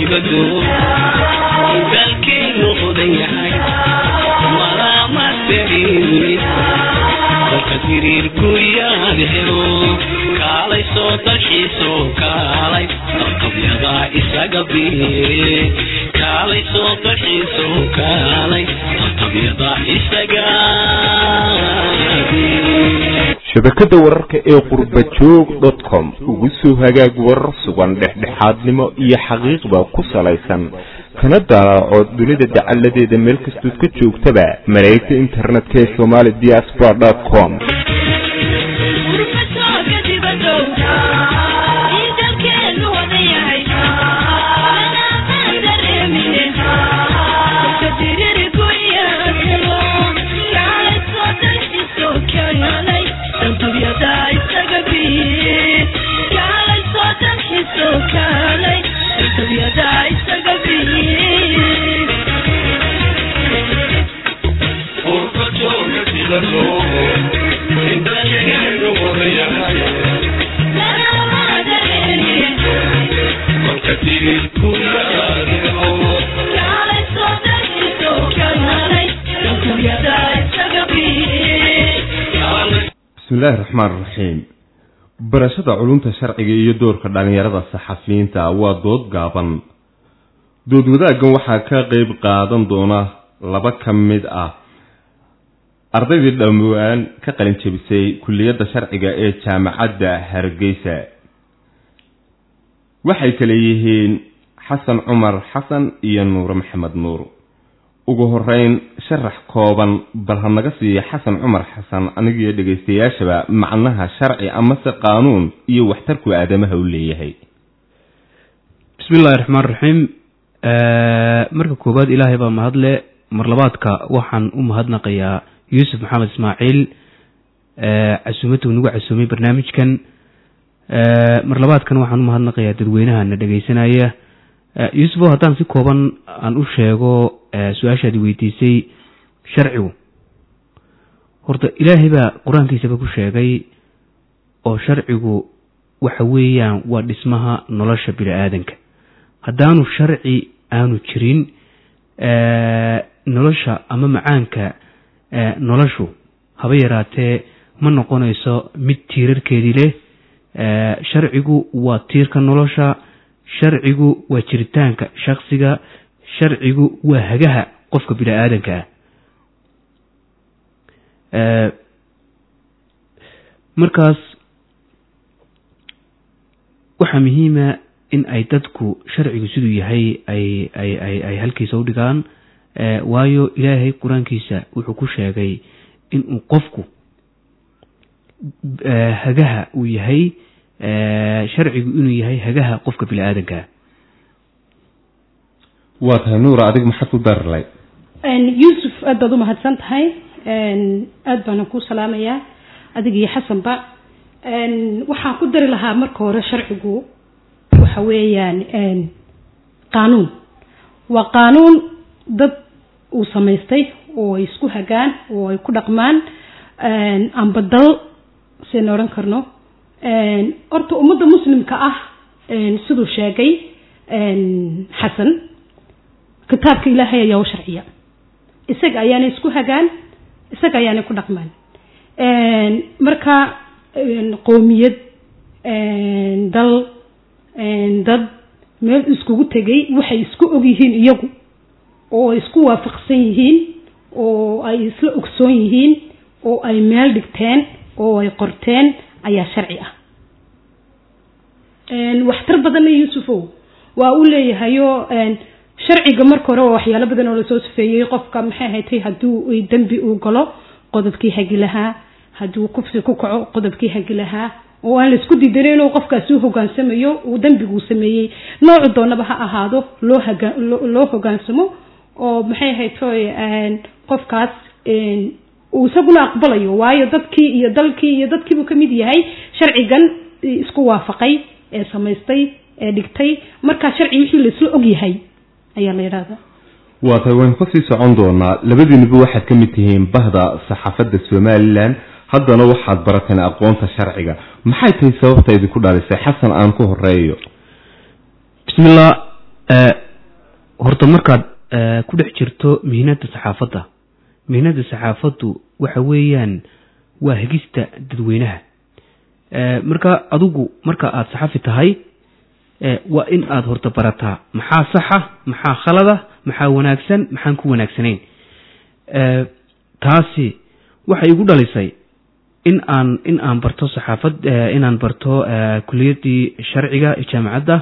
gado dalkeenu odan yahay malaamaderin kolka tiriirku yaad helo kaalay soo dalxiiso kaalay qabyada isaga biire kaalay soo dalxiiso kaalay qabyada isaga shabakada wararka ee qurba joog dot com ugu soo hagaag warar sugan dhexdhexaadnimo iyo xaqiiqda ku salaysan kana daalaaco dunida dacaladeeda meel kastood ka joogtaba mareegta internetka ee somali diaspora dot com bismillahi raxmaan raxiim barashada culumta sharciga iyo doorka dhalinyarada saxafiyiinta waa dood gaaban dood wadaaggan waxaa ka qeyb qaadan doona laba ka mid ah ardaydii dhowaan ka qalin jebisay kulliyadda sharciga ee jaamacadda hargeysa waxay kale yihiin xasan cumar xasan iyo nuure maxamed nuur ugu horeyn sharax kooban bal ha naga siiya xasan cumar xasan anigiyo dhegaystayaashaba macnaha sharci amase qaanuun iyo waxtarku aadamaha u leeyahay bismi illahi raxmaan raxiim marka koowaad ilaahay baa mahadle mar labaadka waxaan u mahadnaqayaa yuusuf maxamed ismaaciil casuumaduu nagu casuumay barnaamijkan mar labaadkan waxaan u mahadnaqayaa dadweynahana dhegaysanaya yuusuf o haddaan si kooban aan u sheego su-aashaadi weydiisay sharcigu horta ilaahay baa qur-aankiisaba ku sheegay oo sharcigu waxa weeyaan waa dhismaha nolosha bini aadanka haddaanu sharci aanu jirin nolosha ama macaanka noloshu haba yaraatee ma noqonayso mid tiirarkeedii leh sharcigu waa tiirka nolosha sharcigu waa jiritaanka shaksiga sharcigu waa hagaha qofka bini aadanka ah markaas waxaa muhiima in ay dadku sharcigu siduu yahay ay ay ay ay halkiisa u dhigaan waayo ilaahay qur-aankiisa wuxuu ku sheegay inuu qofku hagaha uu yahay sharcigu inuu yahay hagaha qofka bini aadankaa waa tahay nuura adig maxaad ku darlay yuusuf aad baad u mahadsan tahay aad baana ku salaamayaa adig iyo xasanba waxaan ku dari lahaa marka hore sharcigu waxa weeyaan qaanuun waa qaanuun dad uu samaystay oo ay isku hagaan oo ay ku dhaqmaan amba dal siayna odhan karno horta ummadda muslimka ah siduu sheegay xasan kitaabka ilaahay ayaa u sharciya isaga ayaana isku hagaan isaga ayaana ku dhaqmaan marka qowmiyad dal dad meel iskugu tegay waxay isku og yihiin iyagu oo ay isku waafaqsan yihiin oo ay isla ogsoon yihiin oo ay meel dhigteen oo ay qorteen ayaa sharci ah waxtar badanna yuusufow waa u leeyahayo sharciga marka hore waa waxyaalo badan oo lasoo safeeyey qofka maxay haytay hadduu dembi uu galo qodobkii hagi lahaa hadduu kufsi ku kaco qodobkii hagi lahaa oo aan laisku diidanin inuu qofkaasi u hogaansamayo uu dembiguu sameeyey noocu doonaba ha ahaado loo haga loo hogaansamo oo maxay haytoy qofkaas uu isaguna aqbalayo waayo dadkii iyo dalkii iyo dadkiibuu ka mid yahay sharcigan isku waafaqay ee samaystay ee dhigtay markaa sharci wixii laisla og yahay ayaa la yidhaahdaa waa tahay waynu kasii socon doonaa labadiinuba waxaad ka mid tihiin bahda saxaafadda somalilan haddana waxaad barateen aqoonta sharciga maxay tahay sababta idinku dhalisay xasan aan ku horeeyo bismillah horta markaad ku dhex jirto mihnada saxaafadda mihnada saxaafaddu waxa weeyaan waa hegista dadweynaha marka adigu marka aada saxafi tahay waa in aada horta barataa maxaa saxa maxaa khalada maxaa wanaagsan maxaan ku wanaagsanayn taasi waxay igu dhalisay in aan in aan barto saxaafad inaan barto kuliyadii sharciga ee jaamacadda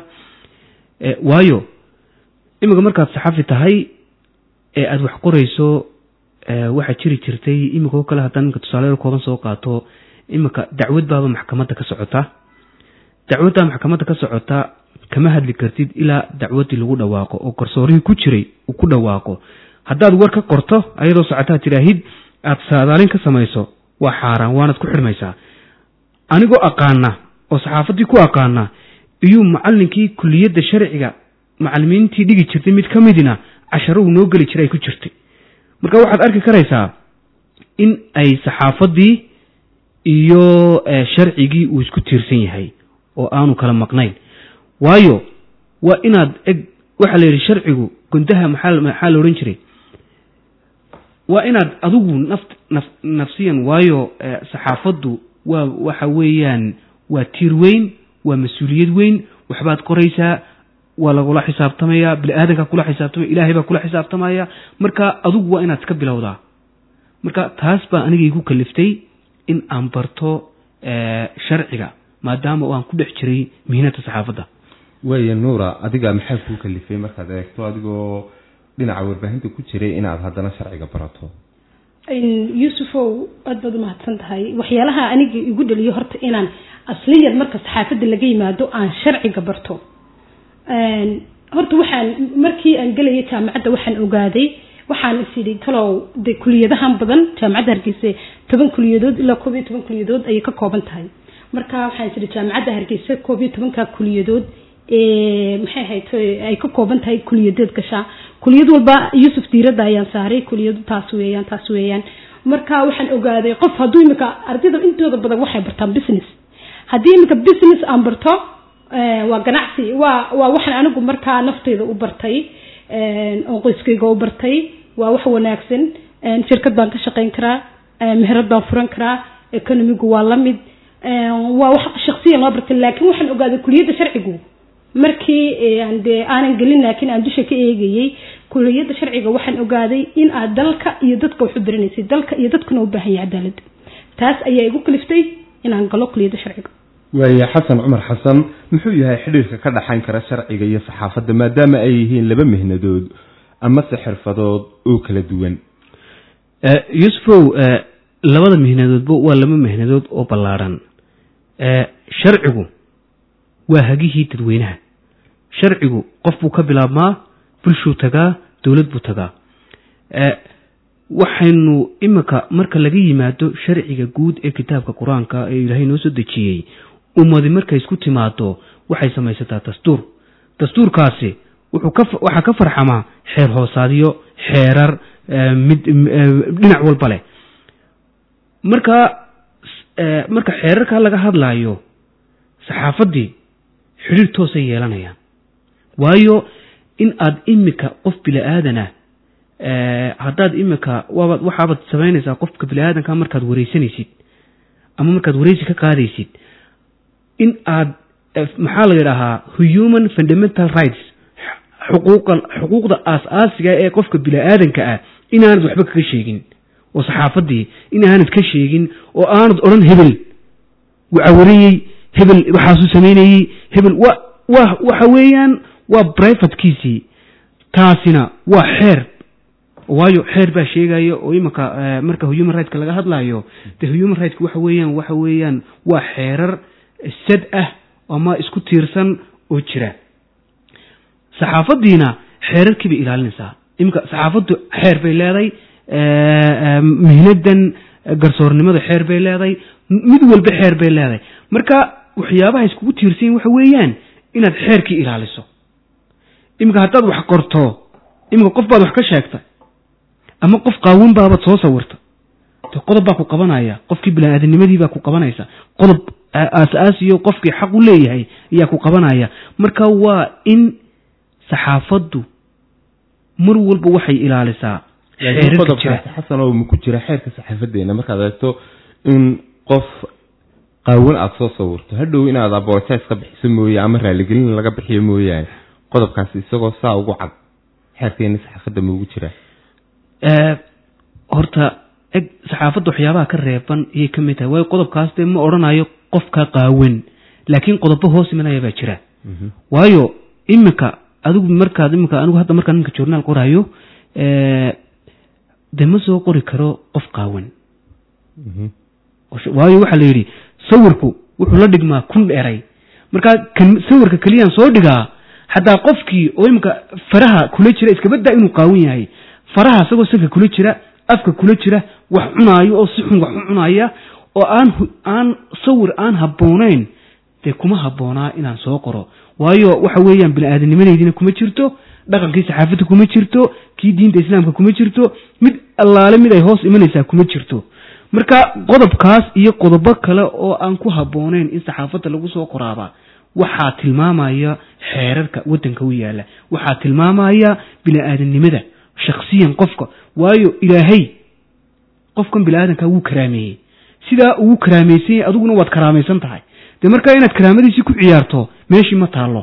waayo iminka markaad saxafi tahay ee aada wax qorayso waxaa jiri jirtay iminka oo kale haddaan iminka tusaale kooban soo qaato iminka dacwad baaba maxkamadda ka socota dacwaddaa maxkamadda ka socota kama hadli kartid ilaa dacwaddii lagu dhawaaqo oo garsoorihii ku jiray uu ku dhawaaqo haddaad war ka qorto ayadoo socotaa tidhaahid aada saadaalin ka samayso waa xaaraan waanaad ku xidhmaysaa anigoo aqaana oo saxaafaddii ku aqaana iyuu macallinkii kuliyadda sharciga macallimiintii dhigi jirtay mid ka midina casharuhu noo geli jiray ay ku jirtay marka waxaad arki karaysaa in ay saxaafaddii iyo sharcigii uu isku tiirsan yahay oo aanu kala maqnayn waayo waa inaad eg waxaa la yidhi sharcigu gundaha maxaa maxaa la odhan jiray waa inaad adigu naf naf nafsiyan waayo saxaafaddu waa waxa weeyaan waa tiir weyn waa mas-uuliyad weyn waxbaad qoraysaa waa lagula xisaabtamaya bini aadankaa kula xisaabtamaya ilaahay baa kula xisaabtamaya marka adigu waa inaad iska bilowdaa marka taas baa aniga igu kaliftay in aan barto sharciga maadaama oo aan ku dhex jiray mihinada saxaafadda waaya nuura adiga maxaa kuu kalifay markaad eegto adigoo dhinaca warbaahinta ku jiray inaad haddana sharciga barato yuusufow aad baad umahadsan tahay waxyaalaha aniga igu dhaliyo horta inaan asliyan marka saxaafadda laga yimaado aan sharciga barto horta waxaan markii aan gelaya jaamacadda waxaan ogaaday waxaan is yidhi talow de kuliyadahan badan jaamacadda hargeysa toban kuliyadood ilaa koob iyo toban kuliyadood ayay ka kooban tahay marka waxaan is yidhi jaamacadda hargeysa koob iyo tobanka kuliyadood maxay ahayd ay ka kooban tahay kuliyadeed gashaa kuliyad walba yuusuf diiradda ayaan saaray kuliyadu taas weeyaan taas weeyaan marka waxaan ogaaday qof hadduu imika ardayda intooda badan waxay bartaan business haddii imika business aan barto waa ganacsi waa waa waxaan anigu markaa nafteyda u bartay oo qoyskayga u bartay waa wax wanaagsan shirkad baan ka shaqayn karaa meherad baan furan karaa economigu waa la mid waa wax shaksiyan loo bartay laakiin waxaan ogaaday kuliyadda sharcigu markii dee aanan gelin laakiin aan dusha ka eegayey kuliyadda sharciga waxaan ogaaday in aad dalka iyo dadka wax u baranaysay dalka iyo dadkuna u baahan yahay cadaalad taas ayaa igu kaliftay inaan galo kuliyadda sharciga waaye xasan cumar xasan muxuu yahay xidhiirka ka dhaxayn kara sharciga iyo saxaafadda maadaama ay yihiin laba mihnadood amase xirfadood oo kala duwan yuusufow labada mihnadoodba waa laba mihnadood oo ballaadhan sharcigu waa hagihii dadweynaha sharcigu qof buu ka bilaabmaa bulshuu tagaa dowlad buu tagaa waxaynu iminka marka laga yimaado sharciga guud ee kitaabka qur-aanka ee ilaahay noo soo dejiyey ummadi markay isku timaado waxay samaysataa dastuur dastuurkaasi wuxuu ka waxaa ka farxamaa xeer hoosaadyo xeerar mid dhinac walba leh marka marka xeerarka laga hadlaayo saxaafaddii xidhiir toosay yeelanayaan waayo in aad imika qof bili-aadan ah haddaad imika waabaad waxaabaad samaynaysaa qofka bini-aadanka markaad wareysanaysid ama markaad wareysi ka qaadaysid in aad maxaa la yidhaahaa human fundamental rights xuquuqa xuquuqda aas-aasiga ee qofka bini-aadanka ah inaanad waxba kaga sheegin oo saxaafaddii inaanad ka sheegin oo aanad odhan hebel wacawariyey hebel waxaasuu samaynayey hebel wa wa waxa weeyaan waa brivatekiisii taasina waa xeer waayo xeer baa sheegaya oo imanka marka human rightska laga hadlayo de human rightska waxa weeyaan waxa weeyaan waa xeerar sad ah ama isku tiirsan oo jira saxaafaddiina xeerarkii bay ilaalinaysaa iminka saxaafaddu xeer bay leeday mihnadan garsoornimada xeer bay leeday mid walba xeer bay leeday marka waxyaabaha iskugu tiirsanyin waxa weeyaan inaad xeerkii ilaaliso iminka haddaad wax qorto iminka qof baad wax ka sheegtay ama qof qaawan baabaad soo sawirta de qodob baa ku qabanaya qofkii bini-aadamnimadii baa ku qabanaysa qodob aas-aasiyo qofkii xaq u leeyahay ayaa ku qabanaya marka waa in saxaafaddu mar walba waxay ilaalisaa xeerarka jira qodobkaasi xasan oo maku jira xeerka saxaafadeena markaad eegto in qof qaawan aada soo sawirto hadhow inaad abolotis ka bixiso mooye ama raaligelin laga bixiyo mooyaane qodobkaasi isagoo saa ugu cad xeerkeeni saxaafadda maugu jira Ee, horta eg saxaafadda waxyaabaha ka reeban ayay ka mid tahay waayo qodobkaas dee ma odhanayo qofka qaawan laakiin qodobo hoos imanaya baa jira waayo iminka adigu markaad iminka anigu hadda markaan iminka journaal qoraayo ee, dee ma soo qori karo qof qaawan waayo waxaa la yidhi sawirku wuxuu la dhigmaa kun dheray markaa kan sawirka keliyaan soo dhigaa xataa qofkii oo iminka faraha kula jira iskabadaa inuu qaawan yahay faraha isagoo sanka kula jira afka kula jira wax cunaayo oo si xun wax u cunaya oo aan hu- aan sawir aan habboonayn dee kuma habboonaa inaan soo qoro waayo waxa weeyaan bini-aadamnimadeydina kuma jirto dhaqankii saxaafadda kuma jirto kii diinta islaamka kuma jirto mid allaale mid ay hoos imanaysaa kuma jirto marka qodobkaas iyo qodobo kale oo aan ku habboonayn in saxaafadda lagu soo qoraaba waxaa tilmaamaya xeerarka waddanka u yaala waxaa tilmaamaya bini-aadamnimada shaksiyan qofka waayo ilaahay qofkan bini-aadanka wuu karaameeyey sidaa ugu karaamaysan yahay adiguna waad karaamaysan tahay dee markaa inaad karaamadiisii ku ciyaarto meeshii ma taallo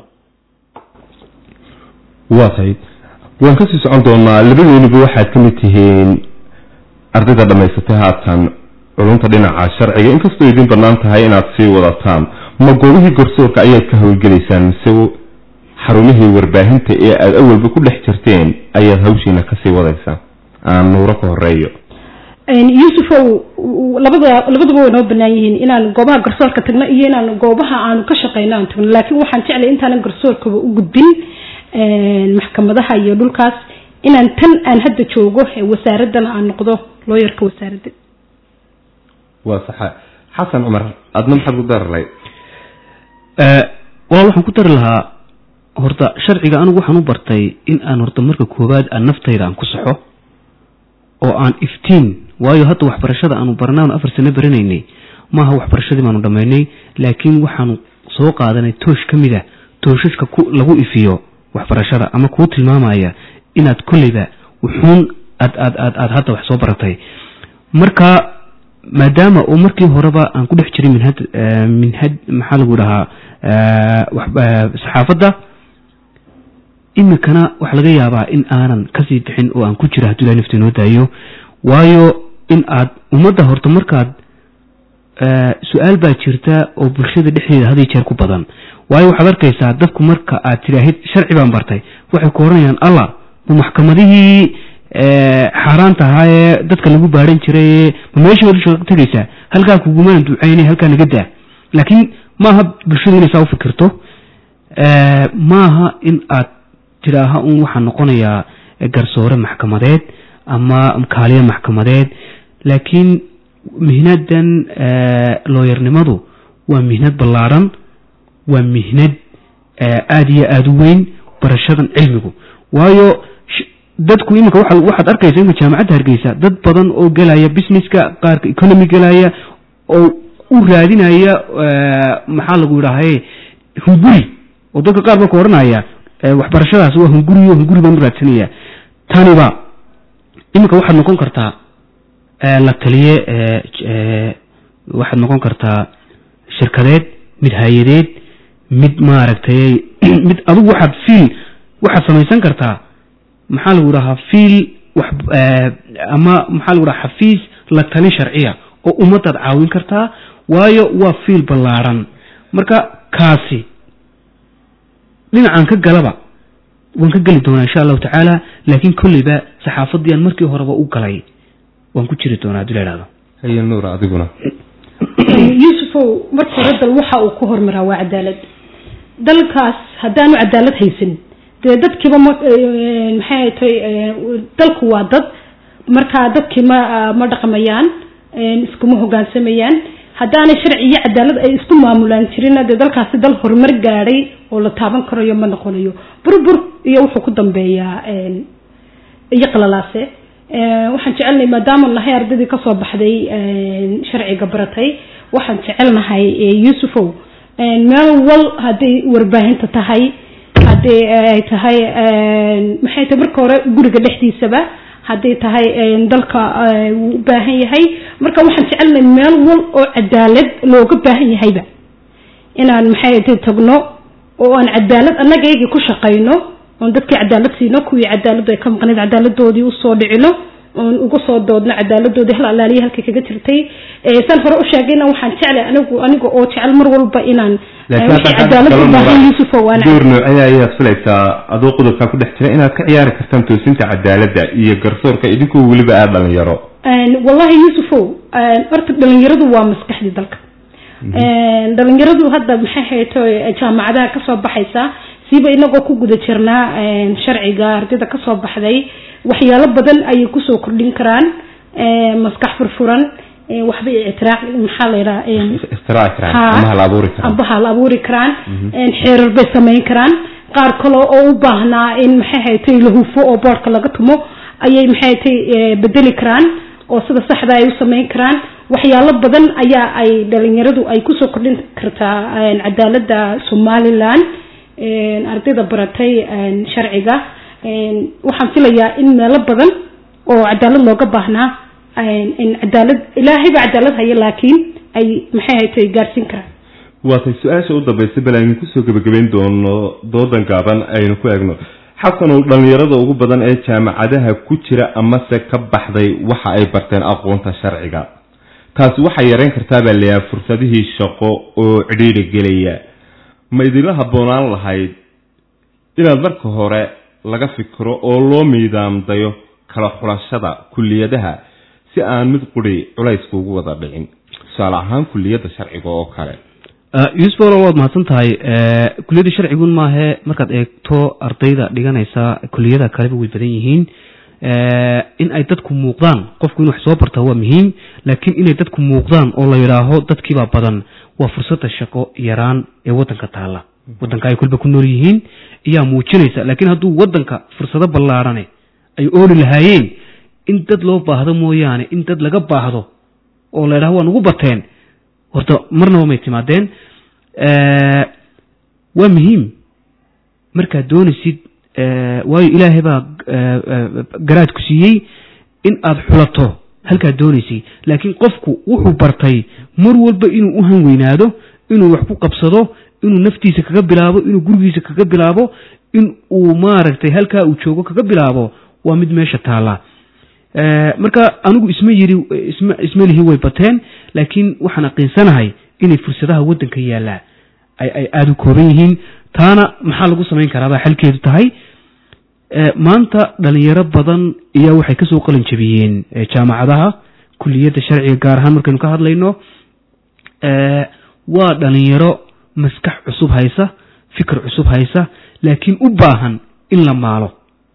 waa tahay waan kasii socon doonaa labadeenuba waxaad ka mid tihiin ardayda dhammaysatay haatan culumta dhinaca sharciga inkastoo idin bannaan tahay inaad sii wadataan ma goobihii garsoorka ayaad ka howlgelaysaan mise xarumihii warbaahinta ee aada awalba ku dhex jirteen ayaad hawshiina kasii wadaysaan aan nuuro ka horeeyo yuusufow labada labaduba way noo banaan yihiin inaan goobaha garsoorka tagno iyo inaan goobaha aanu ka shaqeyno aan tagno laakiin waxaan jeclay intaanan garsoorkaba u gudbin maxkamadaha iyo dhulkaas inaan tan aan hadda joogo ee wasaaraddan aan noqdo looyarka wasaaradda waa saxa xasan cumar adna maxaad ku dararlay walaal waxaan ku dari lahaa horta sharciga anigu waxaan u bartay in aan horta marka koowaad aan naftayda aan ku saxo oo aan iftiin waayo hadda waxbarashada aanu barnaan afar sano baranaynay maaha waxbarashadii baanu dhammaynay laakiin waxaanu soo qaadanay toosh ka mid a tooshashka ku lagu ifiyo waxbarashada ama kuu tilmaamaya inaad kolleyba wuxuun aad aad aad aad hadda wax soo baratay marka maadaama oo markii horeba aan ku dhex jiray minhad minhad maxaa lagu dhahaa saxaafadda iminkana waxaa laga yaabaa in aanan kasii bixin oo aan ku jiro hadduu ilahay nafta inoo daayo waayo in aad ummadda horta markaad su-aal baa jirta oo bulshada dhexdeeda had iyo jeer ku badan waayo waxaad arkaysaa dadku marka aad tidhaahid sharci baan bartay waxay ku oranayaan allah ma maxkamadihii xaaraanta ahaa ee dadka lagu baaran jiray ma meeshii wad shaqo tegaysaa halkaa kugumaan duceynay halkaa naga daa laakiin maaha bulshadu inay saa u fikirto maaha in aad tidhaaha un waxaa noqonayaa garsoore maxkamadeed ama kaaliye maxkamadeed laakiin mihnadan looyarnimadu waa mihnad ballaaran waa mihnad aada iyo aada u weyn barashadan cilmigu waayo dadku iminka waxaad arkaysa imika jaamacadda hargeysa dad badan oo gelaya businesska qaarka economy gelaya oo u raadinaya maxaa lagu idhaahaye hunguri oo dadka qaar ba ka odhanaya waxbarashadaas waa hunguriyo hunguri baan u raadsanaya taniba iminka waxaad noqon kartaa la taliye waxaad noqon kartaa shirkadeed mid hay-adeed mid maaragtay mid adigu waxaad fiil waxaad samaysan kartaa maxaa lagu dhahaa fiil wax ama maxaa lagu dhaha xafiis la tali sharciya oo ummadaad caawin kartaa waayo waa fiil ballaaran marka kaasi dhinacan ka galaba waan ka geli doonaa insha allahu tacaala laakiin kolleyba saxaafaddii aan markii horeba u galay waan ku jiri doonaa haddii la ihahdo haye nuura adiguna yuusufow marka hore dal waxa uu ku hormaraa waa cadaalad dalkaas haddaanu cadaalad haysan dee dadkiiba ma maxay tay dalku waa dad markaa dadkii ma ma dhaqmayaan iskuma hogaansamayaan haddaanay sharci iyo cadaalad ay isku maamulaan jirina dee dalkaasi dal horumar gaadhay oo la taaban karayo ma noqonayo burbur iyo wuxuu ku dambeeyaa iyo qalalaase waxaan jecelnahay maadaama nahay ardaydii kasoo baxday sharciga baratay waxaan jecelnahay yuusufow meel wal hadday warbaahinta tahay haddii ay tahay maxay tahay marka hore guriga dhexdiisaba hadday tahay dalka wuu u baahan yahay marka waxaan jecelnahay meel wal oo cadaalad looga baahan yahayba inaan maxay tahay tagno oo aan cadaalad annagaygii ku shaqayno oon dadkii cadaalad siino kuwii cadaaladu ay ka maqnayd cadaaladoodii usoo dhicino oon uga soo doodno cadaaladoodii hal alaaliya halkay kaga jirtay saan hore u sheegayna waxaan jeclay anigu aniga oo jecel mar walba inaan wixii cadaalad u baahan yuusufo waan door noocee ayaad filaysaa adoo qodobkaa ku dhex jira inaad ka ciyaari kartaan toosinta cadaaladda iyo garsoorka idinkoo weliba aad dhalinyaro wallahi yuusufow horta dhalinyaradu waa maskaxdii dalka dhalinyaradu hadda maxay hayto jaamacadaha kasoo baxaysa siiba inagoo ku guda jirnaa sharciga ardayda kasoo baxday waxyaalo badan ayay kusoo kordhin karaan maskax furfuran waxba ictiraac maxaa la yidhaha ambaha la abuuri karaan xeerar bay samayn karaan qaar kale oo u baahnaa in maxay haytay la hufo oo boorka laga tumo ayay maxay haytay bedeli karaan oo sida saxda ay u samayn karaan waxyaalo badan ayaa ay dhalinyaradu ay kusoo kordhin kartaa cadaalada somalilan ardayda baratay sharciga waxaan filayaa in meelo badan oo cadaalad looga baahnaa in cadaalad ilaahay baa cadaalad haya laakiin ay maxay haytay gaarsiin karaan waatay su-aasha u dambaysa bal aynu kusoo gebagabayn doono doodan gaaban aynu ku eegno xasanow dhalinyarada ugu badan ee jaamacadaha ku jira amase ka baxday waxa ay barteen aqoonta sharciga taasi waxay yareyn kartaa baa layaha fursadihii shaqo oo cidhiidri gelaya ma idinla habboonaan lahayd inaad marka hore laga fikiro oo loo miidaamdayo kala xulashada kulliyadaha si aan mid quri culaysku ugu wada dhicin tusaale ahaan kulliyadda sharciga oo kale yuusuf olo waad mahadsan tahay kuliyadda sharcigun maahe markaad eegto ardayda dhiganaysa kuliyada kaleba way badan yihiin in ay dadku muuqdaan qofku in wax soo barta waa muhiim laakiin inay dadku muuqdaan oo la yidhaaho dadkiibaa badan waa fursada shaqo yaraan ee wadanka taalla wadanka ay kulba ku nool yihiin iyaa muujinaysa laakiin hadduu wadanka fursado ballaarane ay ooli lahaayeen in dad loo baahdo mooyaane in dad laga baahdo oo la yidhaho waa nugu bateen horta marnaba may timaadeen waa muhiim markaad doonaysid waayo ilaahay baa garaad ku siiyey in aad xulato halkaad doonaysay laakiin qofku wuxuu bartay mar walba inuu u hanweynaado inuu wax ku qabsado inuu naftiisa kaga bilaabo inuu gurigiisa kaga bilaabo in uu maaragtay halkaa uu joogo kaga bilaabo waa mid meesha taalla marka anigu isma yiri isma isma lihi way bateen laakiin waxaan aqiinsanahay inay fursadaha waddanka yaallaa ay ay aada u kooban yihiin taana maxaa lagu samayn karaabaa xalkeedu tahay maanta dhalinyaro badan ayaa waxay kasoo qalin jabiyeen jaamacadaha kuliyadda sharciga gaar ahaan markaynu ka hadlayno waa dhalinyaro maskax cusub haysa fikir cusub haysa laakiin u baahan in la maalo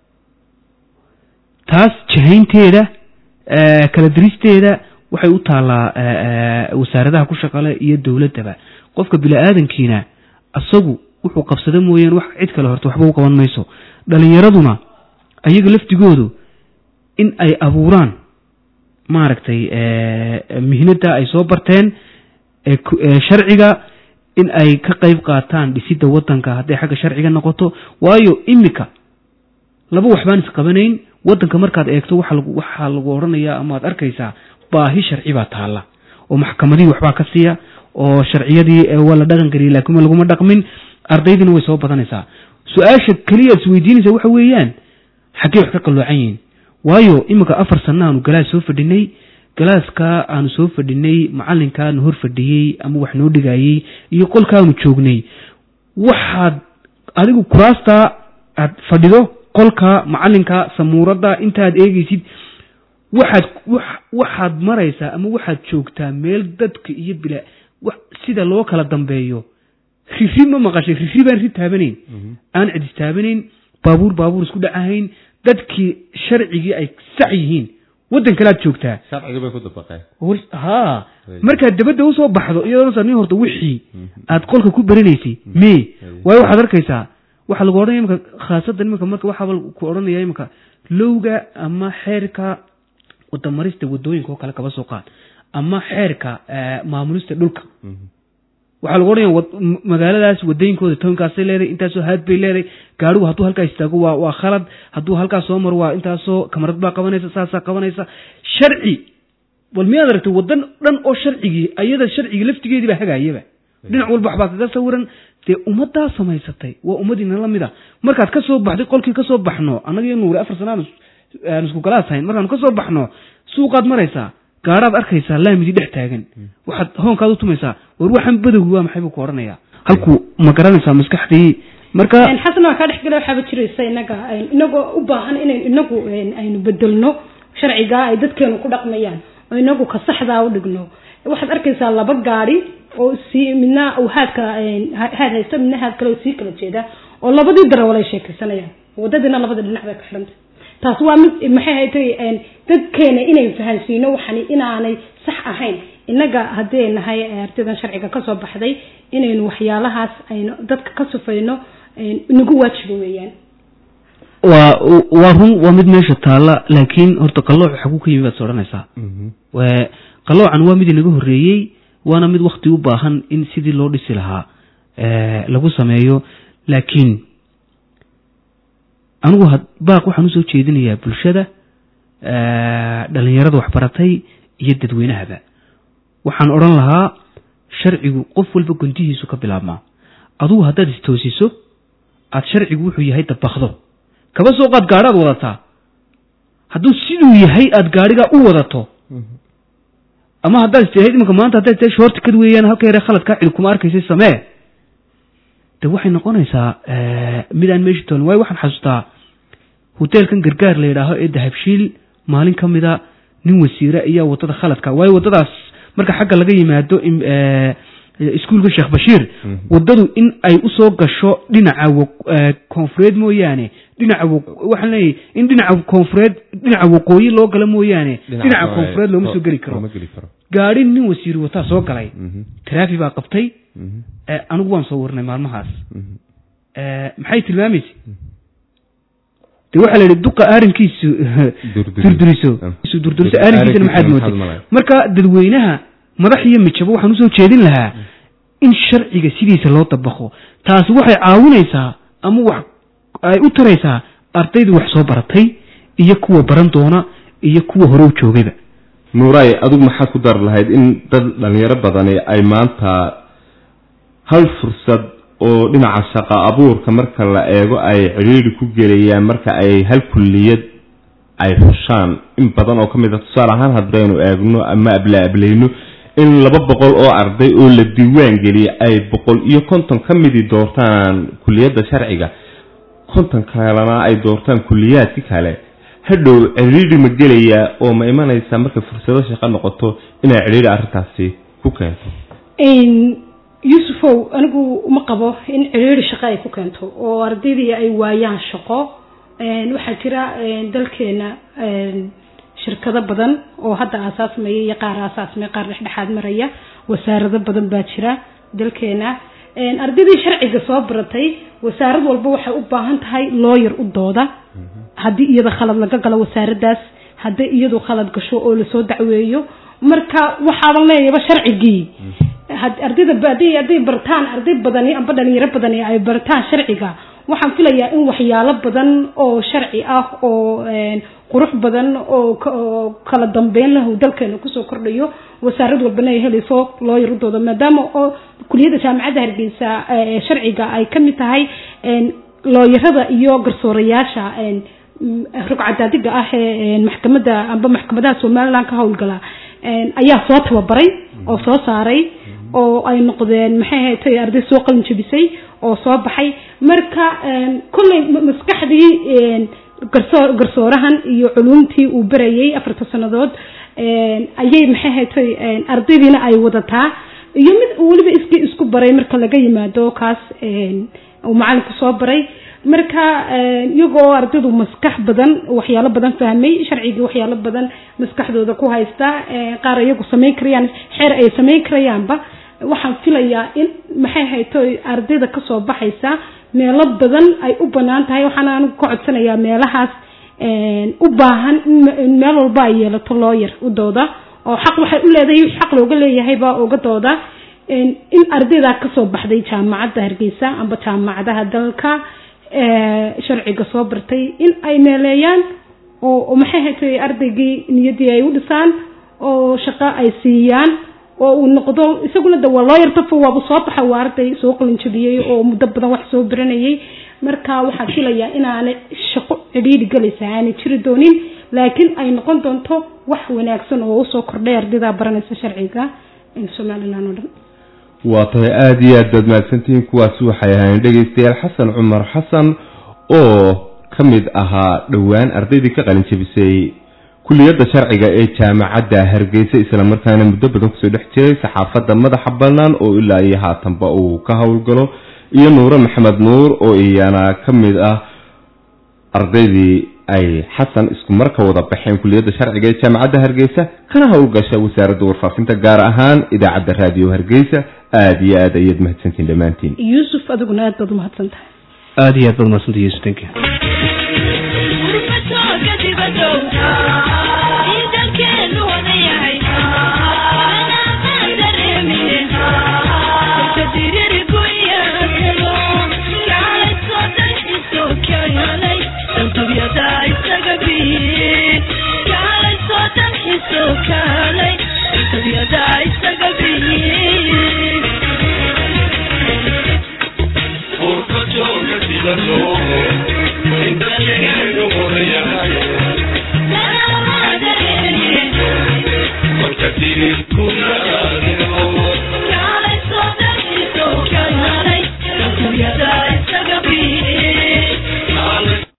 taas jahaynteeda kala diristeeda waxay u taallaa wasaaradaha ku shaqale iyo dowladdaba qofka bini-aadankiina isagu wuxuu qabsada mooyaan wax cid kale horta waxba u qaban mayso dhalinyaraduna ayaga lafdigoodu in ay abuuraan maaragtay mihnada ay soo barteen sharciga in ay ka qayb qaataan dhisidda waddanka hadday xagga sharciga noqoto waayo imika laba waxbaan isqabanayn waddanka markaad eegto waxaa lagu odhanayaa ama ad arkaysaa baahi sharci baa taalla oo maxkamadihii waxbaa ka siiya oo sharciyadii waa la dhaqan geliyay laakiin laguma dhaqmin ardaydina way soo badanaysaa su-aasha keliya ad isweydiinaysa waxa weeyaan xaggee wax ka qalloocan yihiin waayo iminka afar sanna aanu galaas soo fadhinay galaaska aanu soo fadhinay macalinkaanu hor fadhiyey ama wax noo dhigayey iyo qolkaanu joognay waxaad adigu kuraastaa aad fadhido qolka macalinka samuuradda intaaad eegeysid waxaad waxaad maraysaa ama waxaad joogtaa meel dadka iyo bila sida loo kala dambeeyo riri ma maqashay riri baan ri taabanayn aan cidis taabanayn baabuur baabuur isku dhacahayn dadkii sharcigii ay sax yihiin waddan kale aad joogtaa ha markaad dabadda usoo baxdo iyadoo nin horta wixii aad qolka ku baranaysay me waayo waxaad arkaysaa waxaa lagu odhanaya imika khaasaddan imika marka waxaaba ku odhanaya imika lowga ama xeerka wadamarista wadooyinka oo kale kaba soo qaad ama xeerka maamulista dhulka waxaa lagu odhanaya wad- m- magaaladaas wadooyinkooda toonkaasay leedahay intaasoo haad bay leedahay gaarigu hadduu halkaa istaago waa waa khalad hadduu halkaa soo maro waa intaasoo kamarad baa qabanaysa saasaa qabanaysa sharci bal miyaad aragtay wadan dhan oo sharcigii ayada sharcigii laftigeedii baa hagaayaba dhinac walba waxbaa kaga sawiran dee ummaddaa samaysatay waa ummadiina la mid a markaad ka soo baxday qolkii ka soo baxno annaga iyo nuuri afar sana aan is- aan isku galaas hayn markaanu ka soo baxno suuqaad maraysaa gaaraad arkaysaa laamidii dhex taagan waxaad hoonkaad u tumaysaa war waxaan badowgi waa maxay buu ku odhanayaa halku ma garanaysaa maskaxdii marka xasan waa kaa dhexgala waxaaba jiraysa inaga inagoo u baahan inayn inagu aynu bedelno sharcigaa ay dadkeenu ku dhaqmayaan oo inagu ka saxdaa u dhigno waxaad arkaysaa laba gaari oo sii midna uu haadka haad haysta midna haad kale oo sii kala jeeda oo labadii darawal ay sheekaysanayaan wadadiina labada dhinac bay ka xidhantay taas waa mid maxay haytay dadkeena inay fahansiino waxani inaanay sax ahayn inaga haddii ay nahay ardaydan sharciga kasoo baxday inaynu waxyaalahaas aynu dadka ka sufayno inagu waajiba weeyaan waa waa run waa mid meesha taalla laakiin horta qallooc xaguu ka yimi baad is odhanaysaa Waa- qalloocan waa mid inaga horreeyey waana mid wakti u baahan in sidii loo dhisi lahaa eh, lagu sameeyo laakiin anigu had- baaq waxaan usoo jeedinayaa bulshada eh, dhalinyarada waxbaratay iyo dadweynahaba waxaan odhan lahaa sharcigu qof walba guntihiisu ka bilaabmaa adugu haddaad istoosiso aad sharcigu wuxuu yahay dabakdo kaba soo qaad gaadhaad wadataa hadduu siduu yahay aad gaadhigaa u wadato ama haddaad istihayd imanka maanta haddaad istahay shoortikad weeyaan halka yare khaladkaa cid kuma arkaysay samee de waxay noqonaysaa eh, mid aan meeshi toonin waayo waxaan xasuustaa hoteelkan gargaar la yidhaaho ee dahabshiil maalin ka mida nin wasiire ayaa wadada khaladka waayo wadadaas marka xagga laga yimaado im- eh, iskuulka sheekh bashiir wadadu in ay usoo gasho dhinaca wa- eh, koonfureed mooyaane dhinaca wa- waxaan leeyahay in dhinaca koonfureed dhinaca waqooyi loo galo mooyaane dhinaca koonfureed looma soo geli karo looma geli karo gaadhi nin wasiir wataa soo galay Mhm, taraafi baa qabtay mhm, eh, anigu waan soo warnay maalmahaas mhm. Eh, maxay tilmaamaysa de waxaa la yidhi duqa aarinkiisu Durduriso. durduriso Ah. isu durduriso aarinkiisana maxaad maxaad mootay malay? marka dadweynaha madax iyo mijabo waxaan usoo jeedin lahaa in sharciga sidiisa loo dabaqo taasi waxay caawinaysaa ama wax ay u taraysaa ardayda wax soo baratay iyo kuwa baran doona iyo kuwa hore u joogayba nuuray adigu maxaad ku dari lahayd in dad dhalinyaro badani ay maanta hal fursad oo dhinaca shaqo abuurka marka la eego ay cidhiidhi ku gelayaan marka ay hal kulliyad ay xushaan in badan oo ka mid a tusaale ahaan haddaynu eegno ama abla ablayno in laba boqol oo arday oo la diiwaan geliyay ay boqol iyo konton ka midii doortaan kulliyadda sharciga konton kalena ay doortaan kulliyaadki kale hadhow cidhiidhi ma gelayaa oo ma imanaysaa markay fursado shaqo noqoto inay cidhiidhi arrintaasi ku keento yuusufow anigu uma qabo in ciriiri shaqo ay ku keento oo ardaydii ay waayaan shaqo waxaa jira dalkeena shirkado badan oo hadda aasaasmaya iyo qaar aasaasmaya qaar dhexdhexaad maraya wasaarado badan baa jira dalkeena ardaydii sharciga soo baratay wasaarad walba waxay u baahan tahay looyar u dooda haddii iyada khalad laga galo wasaaradaas haddii iyadu khalad gasho oo lasoo dacweeyo marka waxaaban leeyaba sharcigii ardayda hadii hadday bartaan arday badani amba dhalinyaro badani ay bartaan sharciga waxaan filayaa in waxyaalo badan oo sharci ah oo qurux badan oo kala dambeyn lahu dalkeena kusoo kordhayo wasaarad walbana ay helayso looyar udooda maadaama oo kuliyadda jaamacadda hargeysa sharciga ay kamid tahay looyarada iyo garsoorayaasha rugcadaadiga ah ee maxkamada amba maxkamadaha somaliland ka howlgala ayaa soo tababaray oo soo saaray oo ay noqdeen maxay haytay arday soo qalin jabisay oo soo baxay marka kolley maskaxdii garsoor garsoorahan iyo culumtii uu barayay afarta sanadood ayay maxay haytay ardaydiina ay wadataa iyo mid weliba iski isku baray marka laga yimaado kaas uu macalinku soo baray marka iyagoo ardaydu maskax badan waxyaalo badan fahmay sharcigii waxyaalo badan maskaxdooda ku haysta qaar iyagu samayn karayaan xeer ay samayn karayaanba waxaan filayaa in maxay hayto ardayda kasoo baxaysa meelo badan ay u banaan tahay waxaan anigu ka codsanayaa meelahaas u baahan in meel walba ay yeelato looyar u dooda oo xaq waxay u leedahay xaq looga leeyahayba uga dooda in ardayda kasoo baxday jaamacadda hargeysa amba jaamacadaha dalka sharciga soo bartay in ay meeleeyaan oo maxay haytay ardaygii niyadii ay u dhisaan oo shaqo ay siiyaan oo uu noqdo isaguna de waa loo yartafo waaba soo baxa waa arday soo qalinjabiyey oo muddo badan wax soo baranayay marka waxaan filayaa inaanay shaqo cidhiidhi galaysa aanay jiri doonin laakiin ay noqon doonto wax wanaagsan oo usoo kordhay ardayda baranaysa sharciga somalilan oo dhan waa tahay aada iyo aad baad mahadsantihiin kuwaasi waxay ahaayeen dhegeystayaal xasan cumar xasan oo ka mid ahaa dhowaan ardaydii ka qalin jabisay kuliyadda sharciga ee jaamacadda hargeysa islamarkaana muddo badan kusoo dhex jiray saxaafadda madaxa bannaan oo ilaa iyo haatanba uu ka howlgalo iyo nuure maxamed nuur oo iyana ka mid ah ardaydii ay xasan isku marka wada baxeen kuliyadda sharciga ee jaamacadda hargeysa kana howlgasha wasaaradda warfaafinta gaar ahaan idaacadda raadiyo hargeysa aada iyo aad ayaad mahadsantiin dhammaantiin yuusuf adiguna aad baad umahadsan tahay aada iyo aad baad umahadsantay yuusuf thank you Por cocho que si la no, en